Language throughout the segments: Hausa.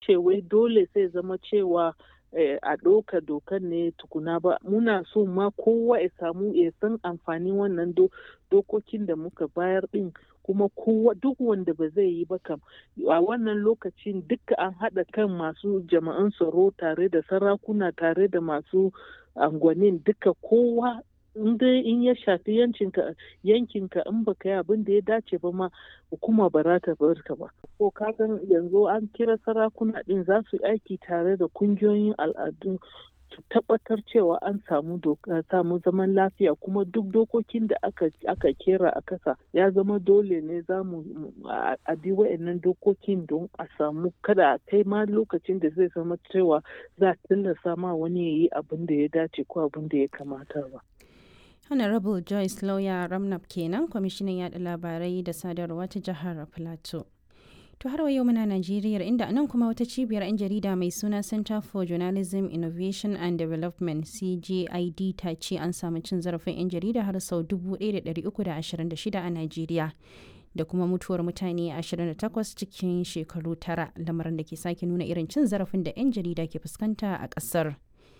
ce wai dole sai zama cewa a ɗauka dokan ne tukuna ba muna so ma kowa ya samu ya san amfanin wannan dokokin da muka bayar ɗin kuma kowa duk wanda ba zai yi ba kam a wannan lokacin duka an haɗa kan masu jama'an tsaro tare da sarakuna tare da masu angwanin duka kowa in dai in ya shafi yankinka yankinka in baka yi abin da ya dace ba ma hukuma ba za ta bar ka ba ko ka san yanzu an kira sarakuna din za su aiki tare da kungiyoyin al'adu su tabbatar cewa an samu samu zaman lafiya kuma duk dokokin da aka aka kera a kasa ya zama dole ne za mu a bi wa'annan dokokin don a samu kada a kai ma lokacin da zai zama cewa za a tilasta ma wani ya yi abin da ya dace ko abin da ya kamata ba. honorable joyce lawyer ramnap kenan kwamishinan yada labarai da sadarwa ta jihar plateau to har wa yau muna najeriya inda nan kuma wata cibiyar 'yan jarida mai suna center for journalism innovation and development cgid ta ce an samu cin zarafin 'yan jarida har sau 1326 a najeriya da kuma mutuwar mutane 28 cikin shekaru tara lamarin da ke sake nuna irin cin zarafin da 'yan jarida ke fuskanta a ƙasar.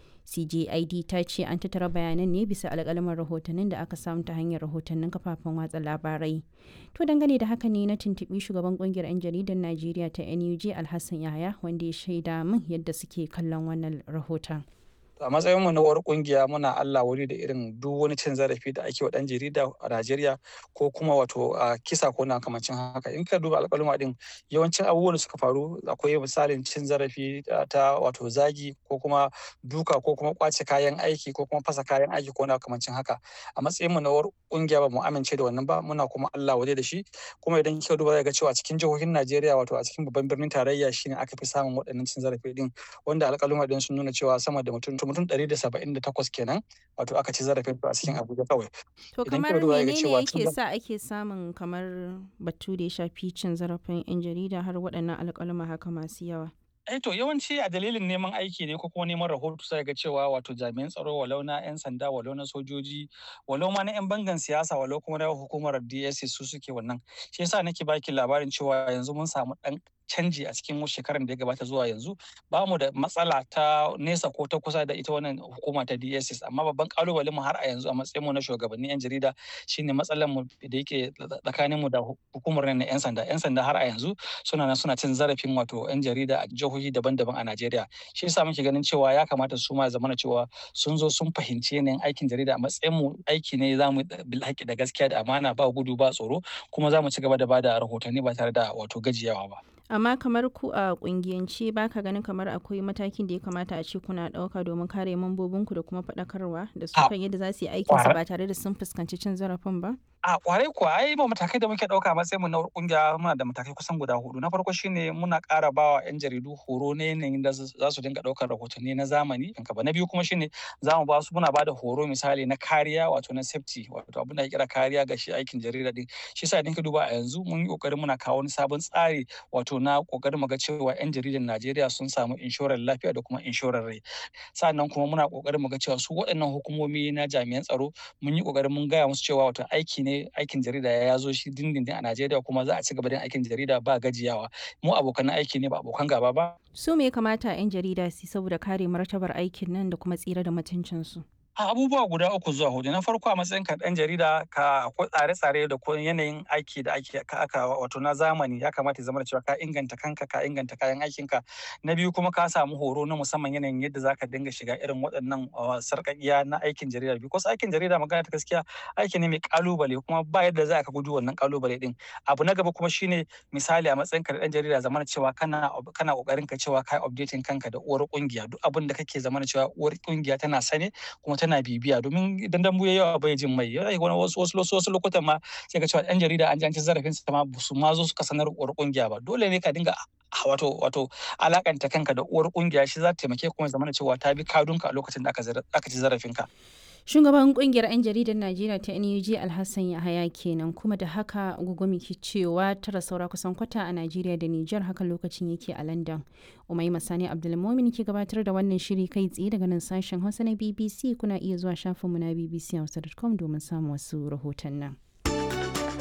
CJID ta ce an tattara bayanan ne bisa alƙalaman rahotannin da aka samu ta hanyar rahotannin kafafen watsa labarai. To dangane da haka ne na tuntuɓi shugaban ƙungiyar 'yan jaridar Najeriya ta NUJ Alhassan Yahaya wanda ya shaida min yadda suke kallon wannan rahoton. a matsayin mu na uwar kungiya muna Allah wuri da irin duk wani cin zarafi da ake wa dan jarida a Najeriya ko kuma wato a kisa ko na kamancin haka in ka duba alƙaluma din yawancin abubuwan da suka faru akwai misalin cin zarafi ta wato zagi ko kuma duka ko kuma kwace kayan aiki ko kuma fasa kayan aiki ko na kamancin haka a matsayin mu na uwar kungiya ba mu amince da wannan ba muna kuma Allah waje da shi kuma idan kika duba ga cewa cikin jihohin Najeriya wato a cikin babban birnin tarayya shine aka fi samun waɗannan cin zarafi din wanda alƙaluma din sun nuna cewa sama da mutum mutum ɗari da saba'in da takwas kenan wato aka ci zarafin a cikin abuja kawai to kamar menene yake sa ake samun kamar batu da ya shafi cin zarafin yan jarida har waɗannan alƙaluma haka masu yawa eh to yawanci a dalilin neman aiki ne ko kuma neman rahoto sai ga cewa wato jami'an tsaro walau na 'yan sanda walau na sojoji walau ma na 'yan bangan siyasa walau kuma na hukumar DSS su suke wannan shi yasa nake baki labarin cewa yanzu mun samu dan canji a cikin shekarar da ya gabata zuwa yanzu ba mu da matsala ta nesa ko ta kusa da ita wannan hukuma ta DSS amma babban kalubalen mu har a yanzu a matsayin mu na shugabannin yan jarida shine matsalar mu da yake tsakanin mu da hukumar na yan sanda yan sanda har a yanzu suna nan suna cin zarafin wato yan jarida a jihohi daban-daban a Najeriya shi yasa muke ganin cewa ya kamata su ma zamana cewa sun zo sun fahimci yanayin aikin jarida a matsayin mu aiki ne za mu bil da gaskiya da amana ba gudu ba tsoro kuma za mu ci gaba da bada rahotanni ba tare da wato gajiyawa ba amma kamar ku a kungiyance ba ka ganin kamar akwai matakin da ya kamata a ce kuna ɗauka domin kare mambobinku da kuma faɗakarwa da su kan yadda za su yi aikinsu ba tare da sun fuskanci cin zarafin ba? a kwarai kuwa ai ma matakai da muke ɗauka matsayin mu na kungiya muna da matakai kusan guda hudu na farko shine muna ƙara bawa yan jaridu horo ne yanayin da za su dinga ɗaukar rahotanni na zamani ba na biyu kuma shine za mu ba su muna ba da horo misali na kariya wato na safety wato abin da kira kariya ga shi aikin jarida din shi yasa idan ka duba a yanzu mun yi kokarin muna kawo wani sabon tsari wato na kokarin mu ga cewa yan jaridan Najeriya sun samu inshorar lafiya da kuma inshorar rai sannan kuma muna kokarin mu ga cewa su waɗannan hukumomi na jami'an tsaro mun yi kokarin mun gaya musu cewa wato aiki ne aikin jarida ya zo shi dindindin a Najeriya kuma za a ci gaba da aikin jarida ba gajiyawa mu abokan aiki ne ba abokan gaba ba su me ya kamata 'yan jarida su saboda kare martabar aikin nan da kuma tsira da mutuncinsu abubuwa guda uku zuwa hudu na farko a matsayin ka dan jarida ka akwai tsare-tsare da ko yanayin aiki da ake ka aka wato na zamani ya kamata ya zama da cewa ka inganta kanka ka inganta kayan aikinka na biyu kuma ka samu horo na musamman yanayin yadda zaka dinga shiga irin waɗannan sarƙaƙiya na aikin jarida because aikin jarida magana ta gaskiya aiki ne mai kalubale kuma ba yadda za ka gudu wannan kalubale din abu na gaba kuma shine misali a matsayin ka dan jarida zamana cewa kana kana kokarin ka cewa kai updating kanka da uwar kungiya duk abin da kake zamana cewa uwar kungiya tana sane kuma tana bibiya domin idan dambu ya yawa bai jin mai yana wani wasu wasu wasu lokutan ma sai ka cewa yan jarida an ji an ci zarafin su ma su ma zo suka sanar uwar kungiya ba dole ne ka dinga wato wato alakanta kanka da uwar kungiya shi za ta taimake kuma zamana cewa ta bi kadunka a lokacin da aka ci zarafin ka shugaban kungiyar 'yan jaridar najeriya ta nuj alhassan yahaya kenan kuma da haka gugumi ke cewa tara saura kusan kwata a najeriya da nijar haka lokacin yake a london umai masani abdulmomin ke gabatar da wannan shiri kai tsaye daga nan sashen hausa na bbc kuna iya zuwa shafinmu na bbc hausa.com domin samun wasu rahoton nan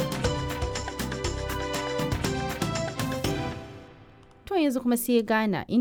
to yanzu kuma sai ghana